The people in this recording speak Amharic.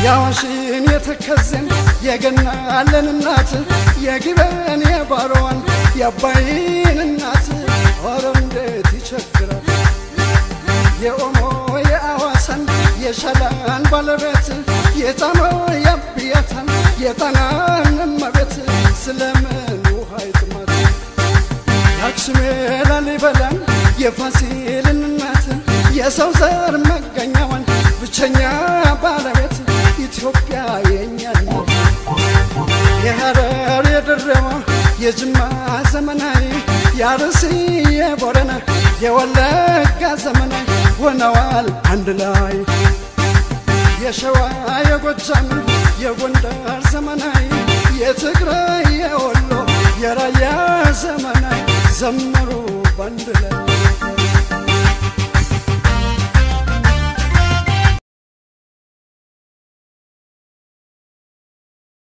የአዋሽን የተከዘን የገናለን እናት የግበን የባሮዋን የአባይን እናት ኧረ እንዴት ይቸግራል የኦሞ የአዋሳን የሸላን ባለቤት የጣና የአብያታን የጣናን እመቤት ስለምን ውሃ ይጥማት የአክሱም የላሊበላን የፋሲልን እናት የሰው ዘር መገኛዋን ብቸኛ ባለቤት ኢትዮጵያ የኛ ናት። የሐረር የድሬዋ የጅማ ዘመናዊ የአርሲ የቦረና የወለጋ ዘመናዊ ሆነዋል አንድ ላይ የሸዋ የጎጃም የጎንደር ዘመናዊ የትግራይ የወሎ የራያ ዘመናዊ ዘመሩ ባንድ ላይ